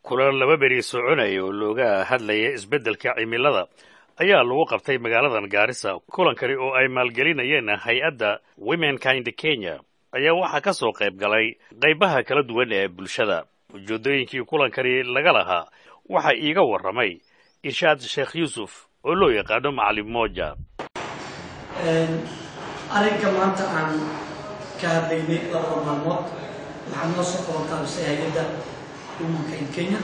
kulan laba beri soconaya oo looga hadlaya isbeddelka cimilada ayaa lagu qabtay magaaladan gaarisa kulankani oo ay maalgelinayeen hay-adda womenkind kenya ayaa waxaa ka soo qayb galay qaybaha kala duwan ee bulshada ujeeddooyinkii kulankani laga lahaa waxaa iiga warramay irshaad sheekh yuusuf oo loo yaqaano macalin mooja arrinka maanta aan ka hadlaynay labada maalmood waxaa noo soo qabantaabisay hay-adda womankind kenya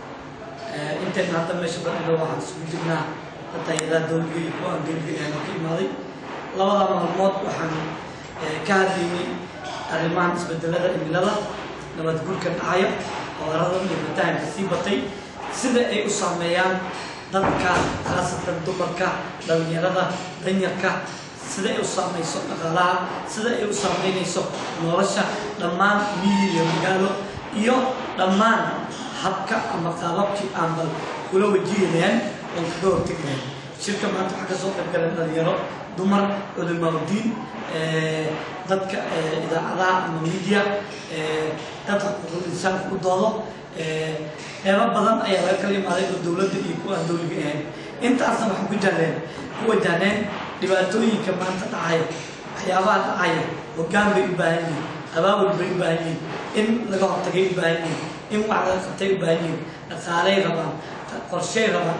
intayna hadda meesha badhino waxaan isugu jirnaa hadda hay-adaha dowliga iyo kuwa aan dowliga ahayn oo ka imaaday labada maalmood waxaan ka hadlaynay arrimahan isbedelada cimilada nabad gurka dhacaya cudaradan iyo fatahanka sii batay sida ay u saameeyaan dadka khaasatan dumarka dhalinyarada danyarka sida ay u saamayso dhaqaalaha sida ay u saameynayso nolosha dhammaan miyi iyo magaalo iyo dhammaan habka ama qaababkii aan bal kula wajihi lahayn oon kaga hortegi lahayn shirka maanta waxaa kasoo qayb galeen dhalinyaro dumar culimaauddiin dadka idaacadaha ama media dadka xuquuqul insaanka u doodo qeybo badan ayaa laga kala imaaday oo dowladda iyo kuwa aan dowliga ahayn intaasna waxaan ku jahleen ku wajahneen dhibaatooyinka maanta dhacaya waxyaabaha dhacaya hoggaan bay u baahan yihiin abaabul bay u baahan yihiin in laga hortagay u baahan yihiin in wax laga qabtay u baahan yihiin dhaqaaley rabaan qorshey rabaan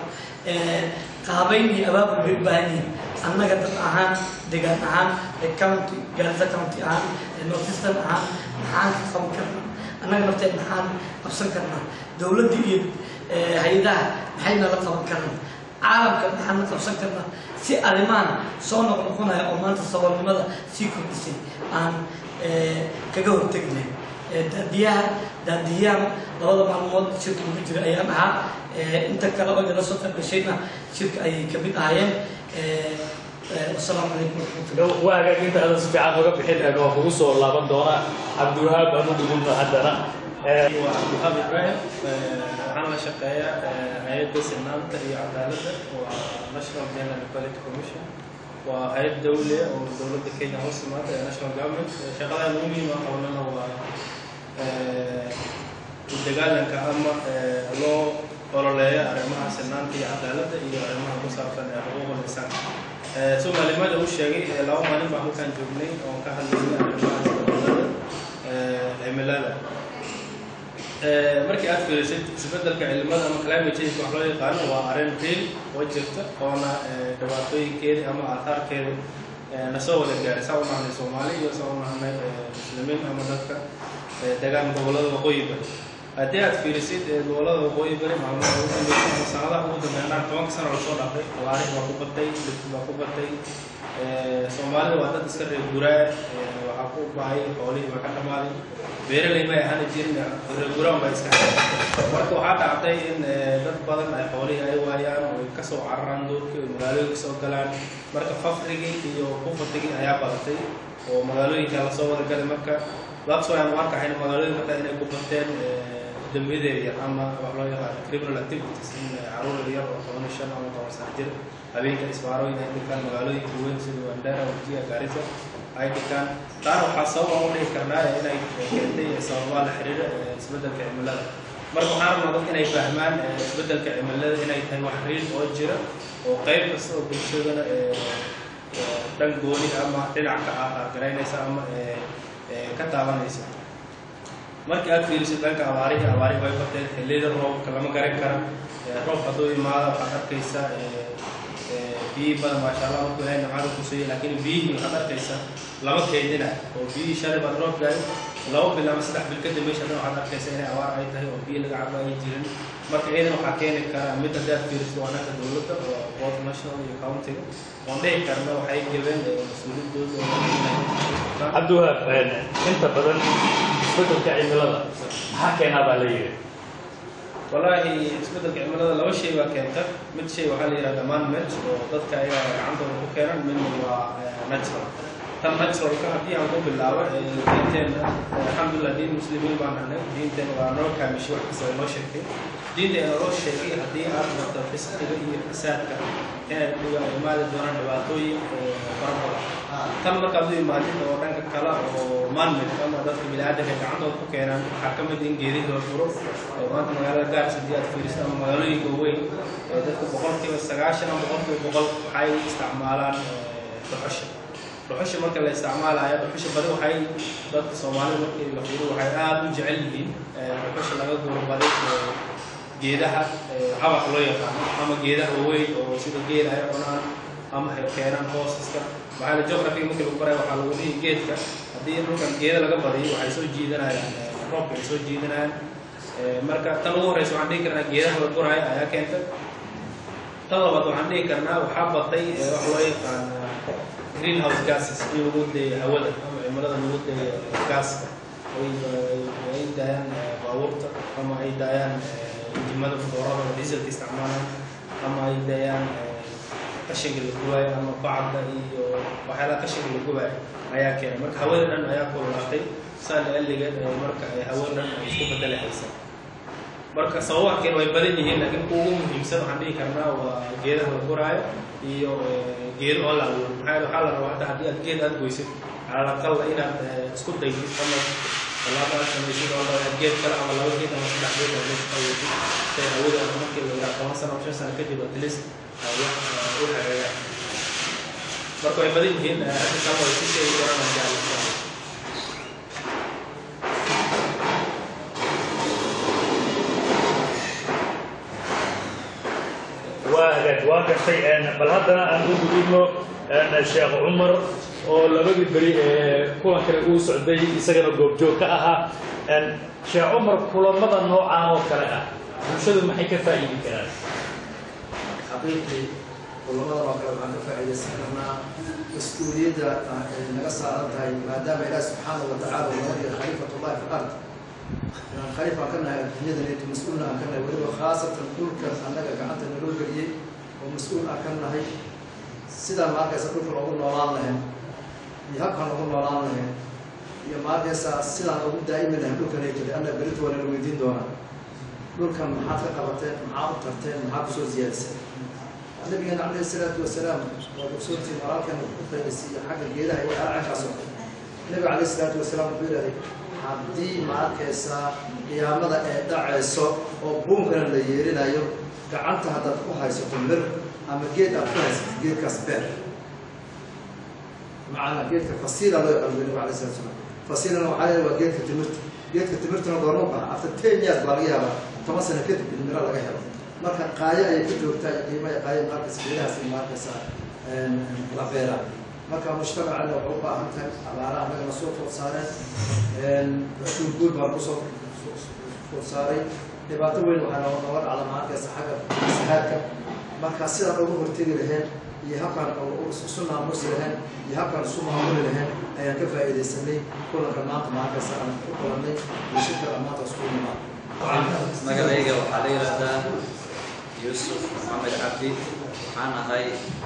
qaabayn iyo abaabul bay u baahan yihiin annaga dad ahaan degaan ahaan county gaarisa county ahaan northeastern ahaan maxaan ka qaban karnaa annaga nafteed maxaan qabsan karnaa dowladda iyo hay-adaha maxayna la qaban karnaa caalamka maxaan la qabsan karnaa si arrimahan soo noqnoqonaya oo maanta saboolnimada sii kordhisay aan kaga hortegi lahayn daadiyaha daadiyaha labada maalmood shirka ugu jira ayaan ahaa inta kale oo inala soo qaybgashayna shirka ayay kamid ahaayeen wasalaamu calaykum waraxmatullah waa hagaajinta hadda si fiican uga bixin ee waa kugu soo laaban doona cabdiwahaab aan u dhigulna haddana waa cabdiwahaab ibraahim waxaan la shaqeeyaa hay-adda sinaanta iyo cadaaladda waa national general equality commission waa hay-ad dawli ah oo dowladda kenya hoos timaada ee national government shaqadan ugu muhiim ah qabanana waa u dagaalanka ama loo ololeeya arrimaha sinaanta iyo cadaaladda iyo arrimaha ku saabsan ee xuquuqul insaanka soo maalimada uu sheegay laba maalin baan halkaan joognay oon ka hadlaynay arrimaha isbedelada cimilada markii aad fiirisid isbedelka cilimada ama climate change wax loo yaqaano waa arrin real oo jirta oona dhibaatooyinkeedi ama aathaarkeedi nasoo wada gaaray saa u nahnay soomaali iyo saa u nahnay muslimiin ama dadka degaan gobollada waqooyi bari haddii aad fiirisid gobollada waqooyi bari maalmaha ugu dambeysay ama sanadaha ugu dambeeyaan tobanka sano lasoo dhaafay abaarih baa ku batay dhibki baa ku batay soomaalida waa dad iska reer guraa waxaa ku bahay xoolihii baa ka dhamaaday beeraley may ahaan jirin reer guraan baa iska marka waxaa dhacday in dad badan ay xoolihii ay waayaan oo ay kasoo cararaan doorkii oo magaalooyinka soo galaan marka faqrigii iyo kufatigii ayaa badatay oo magaalooyinka lasoo wada galay marka laabsoo aan u arkahayn magaalooyinka kale inay ku bateen dambiyada yaryar ama wax loo yaqaano criminal activities in caruur yaryar oo toban iyo shan ama toban sano jir habeenka isbaarooyin ay dhigtaan magaalooyinka weyn sida wandera wajiya gaarisa ay dhigtaan taana waxaa sababa u dhihi karnaa inay keentay sababaa la xiriira isbedelka cimilada marka waxaan rabnaa dadka inay fahmaan isbedelka cimilada inay tahay wax riil oo jira oo qayb kasta oo bulshadana dhan gooni ama dhinac ka ah garaynaysa ama ka taabanaysa markii aad fiirisid dhanka abaarihi abaarihi way bateen xilliyada roobka lama garan kara roob hadduu imaado waxaad arkaysaa biyihi badan maasha allah markuu ilahay nimcada ku siiyey laakiin biyihii waxaad arkaysaa lama keydina oo biyihii shalay baad roob gaayo laba bil ama saddex bil kadib meesha dhan waxaad arkaysaa inay abaar ay tahay oo biyo laga cabo ay jirin marka iyadan waxaa keeni kara mid haddii aad fiirisid waa dhanka dowladda oo both national iyo countiga waan dhihi karna waxay jabeen mas-uuliyadooda cabdiwahaab inta badan isbedelka cimilada maxaa keenaa baa la yidhi wallaahi isbedelka cimilada laba shay baa keenta mid shay waxaa la yidhahda manmate oo dadka ayaa gacantooda ku keenan midna waa natural tan naturalka haddii aan ku bilaabo diinteena alxamdulilah diin muslimiin baan nahnay diinteena waa noo kaamishay wax kasta noo sheegtay diinteena noo sheegay haddii aad barto fisqiga iyo fasaadka inay dhiga imaadi doonaan dhibaatooyin fara badan tan markaad u imaadid oo dhanka kale oo maanmid ama dadka biniaadanka gacantooda ku keenaan waxaa ka mid in geedihii la furo maanta magaalada gaars haddii aad fiiriso ama magaalooyinka weyn dadka boqolkiiba sagaashan ama boqolkiiba boqol waxay isticmaalaan dhuxusha dhuxusha marka la isticmaalayo dhuxusha badi waxay dadka soomaalida markii la fiiriyo waxay aada u jecel yihiin dhuxusha laga guurbaday geedaha cabax loo yaqaano ama geedaha waaweyn oo sida geela ay cunaan ama ay keenaan hoosaska maxaa la geography markii lagu baraya waxaa lagu dhihi geedka haddii dhulkan geeda laga badiyo waxay soo jiidanayaan roobka ay soo jiidanayaan marka tan ugu horeysa waxaan dhihi karnaa geedaha la guraayo ayaa keenta tan labaad waxaan dhihi karnaa waxaa batay wax loo yaqaan greenhouse gases in lagu deeyo hawada ama cimilada lagu deeyo gaaska ay daayaan baabuurta ama ay daayaan injimada motoorada oo dieselka isticmaalaan ama ay daayaan qashinka la gubaayo ama bacda iyo waxyaalaha qashinka la gubaayo ayaa keenay marka hawada dhan ayaa kululaatay saa laaligeed marka ay hawada dhan ay isku bedeli haysa marka sababaha keen way badan yihiin laakiin kuwa ugu muhiimsan waxaan dhihi karnaa waa geedaha la guraayo iyo geedo oo la abuuro maxaa yeele waxaa la rabaa hadda haddii aad geed aad goysid calal aqal inaad isku daytid ama tallaabo aad samaysid oo aad geed kale ama laba geed ama saddex geed aad meesha qaweydid say hawada ama markii la yidhaha toban sano ama shan sano kadib at least ay wax u hagagaan marka way badan yihiin hadda kale way ku sheegi karaan aan jecel waa hagaag waa gartay bal haddana aan u gudubno sheekh cumar oo labadii beri ee kulankani uu socday isagana goobjoog ka ahaa sheekh cumar kulamada noocaan oo kale ah bulshadu maxay ka faa'iidi karaan xaqiiqii kulamadan oo kale waxaan ka faa'iidaysan karnaa mas-uuliyadda ay naga saaran tahay maadaama ilaah subxaanahu wa tacaala uu naga dhigay khaliifatullahi fi ard inaan khaliif aan ka nahay adduunyadanaytu mas-uulna aan ka nahay weliba khaasatan dhulkan annaga gacanta naloo geliyey oo mas-uul aan ka nahay sidaan maarkaysa dhulka loogu noolaan lahayn iyo habkaan loogu noolaan lahayn iyo maarkaysa sidaan loogu daa'imi lahayn dhulkanay jiray anna berito waa nala weydiin doonaa dhulkan maxaad ka qabateen maxaad u tarteen maxaad kusoo siyaadisay nabigeena calayhi salaatu wasalaam waa ogsoontiin walaalkan u qaydasiiyo xagga geedaha iyo alcankaas oo nabiga calayhi salaatu wasalaam wuxuu yidhahday haddii ma arkaysaa qiyaamada ee dhacayso oo buunkana la yeerinayo gacanta haddaad ku haysato mir ama geed aad ku haysato geedkaas beer macana geedka fasiila loo yaqaano nabiga calayhi salatu wasalaam fasiilana waxaa leeyahay waa geedka timirta geedka timirtana goorma baxa after ten years baa laga yaabaa toban sano kadib in miro laga helo marka qaayo ayay ku joogtaa iyo qiimo ay qaayo maarkaysa geedahaas in maarkaysa la beeraa marka mujtamacana waxay u baahan tahay abaaraha annagana soo food saareen guul baan kusoo food saaray dhibaato weyn waxaa noo nooga dhacda maarkaysa xagga sahaadka marka sidaan uga hortegi lahayn iyo habkaan isu naamusi lahayn iyo habkaan isu maamuli lahayn ayaan ka faa'iidaysanay kulanka maanta maarkaysa aan ku kulannay iyo shirka maanta isku imaan magacayga waxaa la yidhaahdaa yuusuf maxamed cabdi waxaan ahay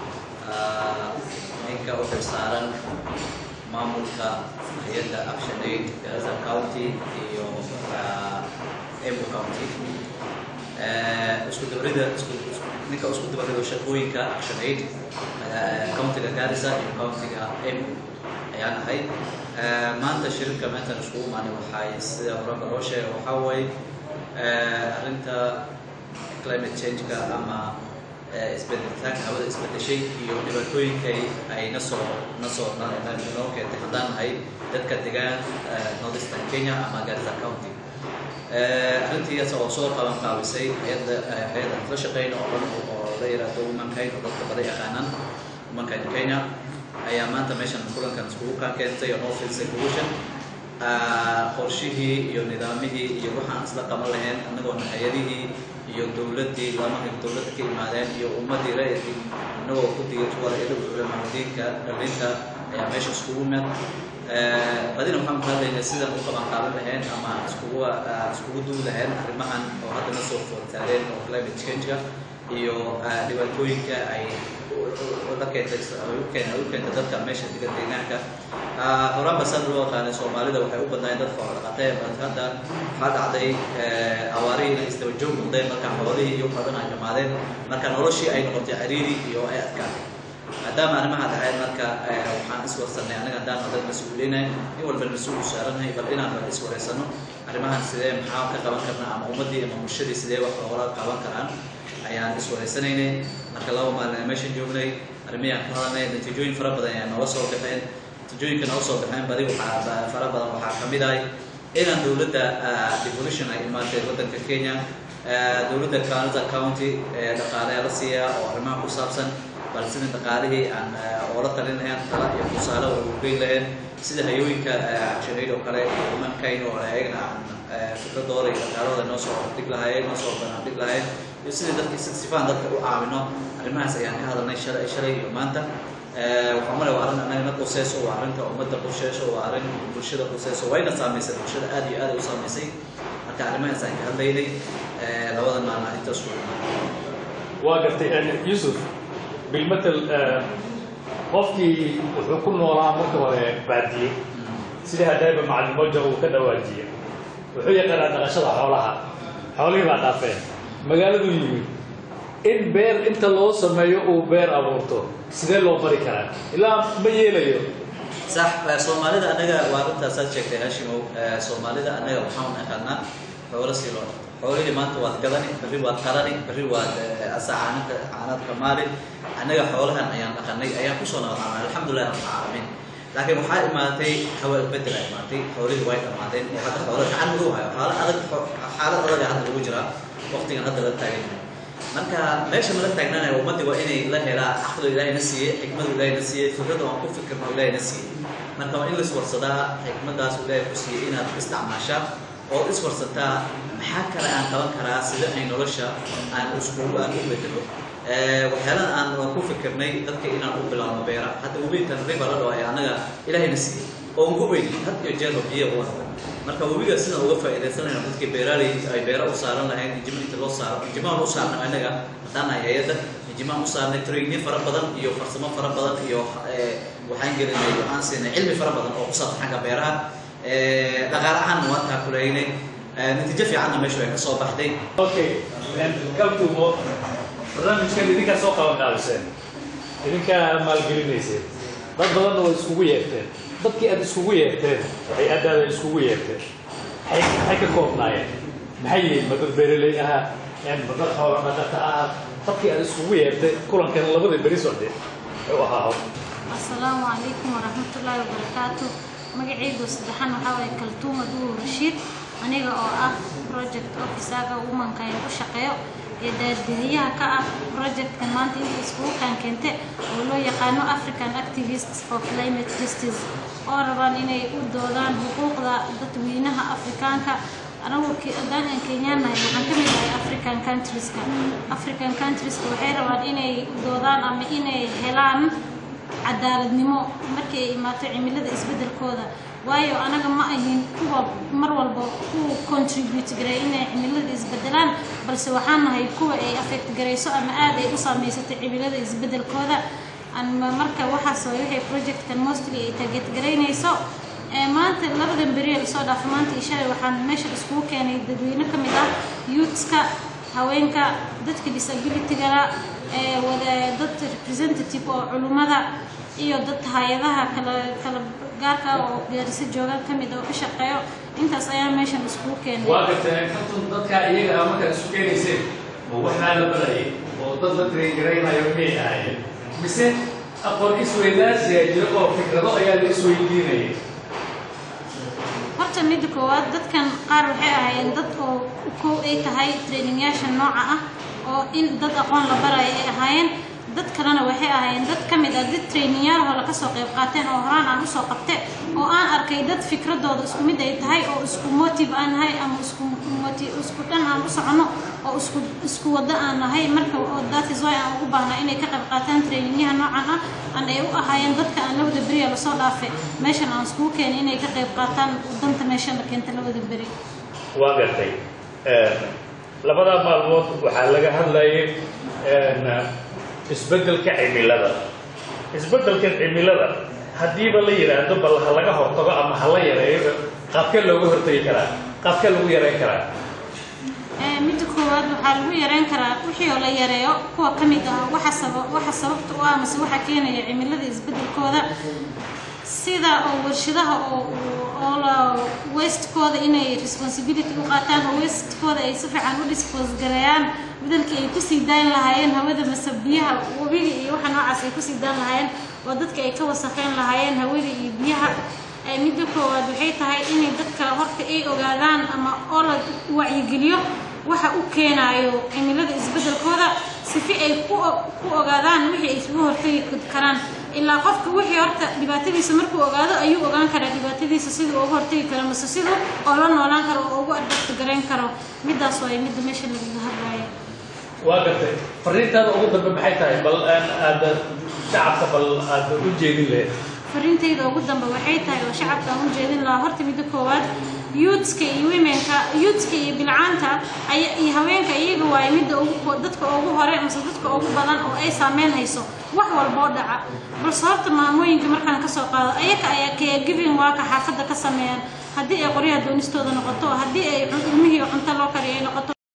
ninka u xilsaaran maamulka hay-adda action aid gaza county iyo emu county isku dabrida ninka isku dabrido shaqooyinka action aid countiga garissa iyo countiga emu ayaan ahay maanta shirka meetan iskugu imaanay waxay sida horeba loo sheega waxaa waaye arrinta climate change-ka ama isbedelitaanka hawada isbedeshay iyo dhibaatooyinkay ay nasoo nasoo noo keentay haddaan nahay dadka degaan northeastern kenya ama garissa county arrintiias oo soo qaban qaabisay hay-adda hay-adda la shaqeyn oo dhan oo la yiraahdo womankind oo dadka badan yaqaanaan womankind kenya ayaa maanta meeshan kulankan iskugu kaan keentay oo noo fiirsay solution qorshihii iyo nidaamihii iyo waxaan isla qaban lahayn annagoona hay-adihii iyo dowladdii lamaha dowladda ka imaadeen iyo ummaddii ra'yadii annagoo ku diga tuwalayada culamaamudiinka dhalinta ayaa meesha iskugu mid badina waxaan ku hadlaynaa sidaan u qaban qaadan lahayn ama iskugu iskugu duwi lahayn arrimahan oo haddana soo foortaareen oo climate change-ka iyo dhibaatooyinka ay la keentay u keenta u keenta dadka meesha degan deegaanka horaan basaan loo yaqaanay soomaalida waxay u badnaayeen dad xoolo dhaqatee balse hadda waxaa dhacday awaarihii inay isdaba joog noqdeen marka xoolihii iyo badan ay dhamaadeen marka noloshii ay noqotay ciriiri iyo ay adkaatay maadaama arrimaha dhaceen marka waxaan iswarsanay aniga haddaan dad mas-uuliinay in walba mas-uul u saaranahay bal inaan bal iswareysano arrimahan sidee maxaa ka qaban karnaa ama ummaddii ama bulshadii sidee wax loola qaban karaan ayaan iswareysanaynay marka laba maalin meeshan joognay arrimihii aan ka hadalnay natiijooyin fara badan ayaa noola soo baxeen natiijooyinka noola soo baxeen badi waxaa fara badan waxaa ka mid ahay inaan dowladda devolution ay imaatay waddanka kenya dowladda canada county dhaqaale la siiyaa oo arrimaha ku saabsan bal sida dhaqaalihii aan oola talin lahayn tala iyo tusaale oo ugu geyn lahayn sida hayooyinka shanayd oo kale humankayn oo ayagana aan fikradooda iyo dhaqaalooda noo soo dhig lahaayeen noo soo banaandhig lahayn iyo sidii dadka sifaan dadka u caawino arrimahaas ayaan ka hadalnay shalay shalay iyo maanta waxaa male waa arrin annagana quseyso waa arrinta ummadda quseyso waa arrin bulshada quseyso wayna saamaysay bulshada aad iyo aad ay u saamaysay marka arrimahaas aan ka hadlaynay labada maalin arrintaas ku waa gartay yusuf bilmatel qofkii wuxuu ku noolaa marka hore baadiye sida hadayba macalin moja uu ka dhawaajiye wuxuu yaqaanaa dhaqashada xoolaha xoolihii baa dhaafeen magaaladuu yimid in beer inta loo sameeyo uu beer abuurto sidee loo bari karaa ilaa ma yeelayo sax soomaalida annaga waa arintaasaad sheegtay hashimow soomaalida annaga waxaan naqaanaa xoolo sii loo dhaqto xoolihii maanta waad gadani berri waad qalani berri waad asa caanaka caanadka maalin annaga xoolahan ayaan dhaqanay ayaan kusoo nabadqaanay alxamdulillahi rabbil caalamiin laakiin waxaa imaatay hawa bedel ay imaatay xoolihii way dhammaadeen oo hadda xoolo gacan lagu hayo xaalo adag xaalad adag hadda lagu jiraa waqtigan hadda la taagan yahay marka meesha mala taagnaanaya ummaddii waa inay la helaa caqli ilaahayna siiyey xikmadu ilaahayna siiyey fikrada aan ku fikirno ilaahayna siiyey marka waa in la iswarsadaa xikmadaas ilaahay ku siiyey inaad isticmaashaa oo iswarsataa maxaa kale aan qaban karaa sida ay nolosha aan iskugu aan u bedelo waxyaalada aan waan ku fikirnay dadka inaan u bilaabno beera hadda webigan riba la dhawaay annaga ilaahayna siiyey oo ugu weyni had iyo jeer biyo u wada marka webiga sidaan uga faa'iidaysanayno dadkii beeraaley ay beera u saaran lahayn injima inta loo saaro injimaan u saarnay annaga haddaan nahay hay-adda injimaan u saarnay training fara badan iyo farsamo fara badan iyo waxaan gelinay waxaan siinay cilmi fara badan oo ku saabsan xagga beeraha dhaqaale ahaan waan kaakuleynay natiijo fiicanna meeshu ay ka soo baxday okay kabtumo barnaamijkan idinkaa soo qaban qaadiseen idinkaa maalgelinayseen dad badanna way iskugu yeerteen dadkii aad iskugu yeerteen hay-addaada iskugu yeerteen maxay maxay ka koobnaayeen maxay yihiin ma dad beeraley ahaa ma dad xoolo dhaqata ahaa dadkii aad iskugu yeertay kulankan labada beri socde u ahaa asalaamu calaykum waraxmatullaahi wabarakaatu magacaygu saddexan waxaa waaye kaltuuma duur rashiid aniga oo ah project officaga womanka ee ku shaqeeyo ee daadbixiyaha ka ah projectkan maanta inta iskugu kaankeente oo loo yaqaano african activists for climate justice oo rabaan inay u doodaan xuquuqda dadweynaha afrikaanka anagu haddaan aan kenyaanahay waxaan ka mid ahay african countrieska african countrieska waxay rabaan inay u doodaan ama inay helaan cadaaladnimo markii ay imaato cimilada isbeddelkooda waayo anaga ma ahin kuwa mar walba ku contribute garay inay cimilada isbedelaan balse waxaan nahay kuwa ay affect garayso ama aad ay u saameysatay cimilada isbeddelkooda marka waxaas way waxay projectkan mostly ay target garaynayso maanta labadan beri lasoo dhaafo maanta iyo shalay waxaan meesha iskugu keenay dadweyne ka mid ah youthska haweenka dadka disabilitygala wada dad representative oo culummada iyo dad hay-adaha kala kala gaarka oo gaarisa joogaan ka mid oo ka shaqeeyo intaas ayaa meeshan iskugu keenay waa gartay katun dadka iyaga ah markaad isu keenayseen oo waxbaa la barayay oo dad la traingaraynayo miyay ahaayeen mise aqoon isweydaarsiga jiro oo fikrado ayaa la isweydiinayay horta midda koowaad dadkan qaar waxay ahaayeen dad oo kow ay tahay trainingyaasha nooca ah oo in dad aqoon la barayo ay ahaayeen dad kalena waxay ahaayeen dad ka mid ah dad trainingyaal hore kasoo qayb qaateen oo horaan aan usoo qabte oo aan arkay dad fikradooda isku mid ay tahay oo isku motive aan nahay ama isku motive isku dhan aan u socono oo isku isku wado aan nahay marka that is why aan ugu baahnaa inay ka qayb qaataan trainingyaha noocan ah aan ay u ahaayeen dadka aan labada beri lasoo dhaafe meeshan aan iskugu keenay inay ka qayb qaataan danta meeshan la keenta labada beri waa gartay labadaa maalmood waxaa laga hadlayay isbeddelka cimilada isbeddelka cimilada haddiiba la yidhaahdo bal ha laga hortago ama ha la yareeyo qaabkee looga hortagi karaa qaabkee lagu yareyn karaa midda koowaad waxaa lagu yareyn karaa wixii oo la yareeyo kuwa ka mid ah waxa saba waxa sababta u ah mase waxa keenaya cimilada isbeddelkooda sida oo warshadaha oo oo la wastekooda inay responsibility u qaataan oo wastekooda ay si fiican u dispose gareeyaan bedelkii ay kusii daayn lahaayeen hawada mase biyaha webiga iyo waxa noocaas ay kusii daan lahaayeen oo dadka ay ka wasakheyn lahaayeen hawada iyo biyaha midda koowaad waxay tahay inay dadka horta ay ogaadaan ama oo la wacyigeliyo waxa u keenaayo cimilada isbeddelkooda sifi ay ku ku ogaadaan wixii ay isugu hortagi karaan ilaa qofka wixii horta dhibaatadiisa markuu ogaado ayuu ogaan karaa dhibaatadiisa siduu uga hortagi karo mase siduu oo la noolaan karo oo ugu adabta garayn karo midaas waay midda meesha lagaga hadlaayo waa gartay fariintaada ugu dambe maxay tahay bal aada shacabka bal aada u jeedin lahayd farintayda ugu dambe waxay tahay oo shacabka aan u jeedin lahaa horta midda koowaad youthska iyo womenka youthska iyo bilcaanta ay iyo haweenka iyaga waaye midda ugu dadka ugu hore mase dadka ugu badan oo ay saameyn hayso wax walboo dhaca balse horta maamooyinka markaan kasoo qaado ayaga ayaa caregiving waaka xaafadda ka sameeyaan haddii ay qoryaha doonistooda noqoto haddii ay ilmihii cunto loo kariyo ay noqoto